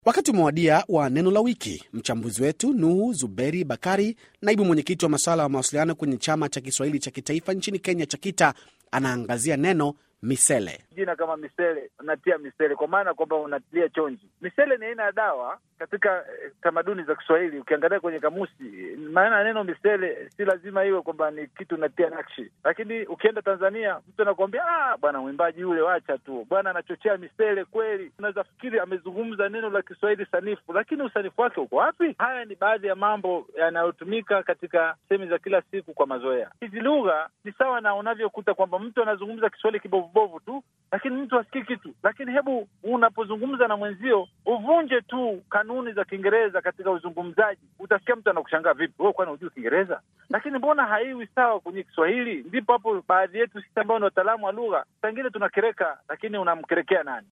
Wakati umewadia wa neno la wiki. Mchambuzi wetu Nuhu Zuberi Bakari, naibu mwenyekiti wa masuala ya mawasiliano kwenye chama cha Kiswahili cha kitaifa nchini Kenya cha KITA, anaangazia neno misele. Jina kama misele, unatia misele kwa maana kwamba unatilia chonji. Misele ni aina ya dawa katika eh, tamaduni za Kiswahili. Ukiangalia kwenye kamusi, maana ya neno misele si lazima iwe kwamba ni kitu unatia nakshi, lakini ukienda Tanzania mtu anakuambia ah, bwana mwimbaji yule, wacha tu bwana, anachochea misele kweli. Unaweza fikiri amezungumza neno la Kiswahili sanifu, lakini usanifu wake uko wapi? Haya ni baadhi ya mambo yanayotumika katika sehemu za kila siku kwa mazoea. Hizi lugha ni sawa na unavyokuta kwamba mtu anazungumza Kiswahili kibovubovu tu, lakini mtu asikii kitu. Lakini hebu unapozungumza na mwenzio uvunje tu kanuni za Kiingereza katika uzungumzaji, utasikia mtu anakushangaa, vipi wewe, kwani hujui Kiingereza? Lakini mbona haiwi sawa kwenye Kiswahili? Ndipo hapo baadhi yetu sisi ambao ni wataalamu wa lugha, saa ingine tunakereka, lakini unamkerekea nani?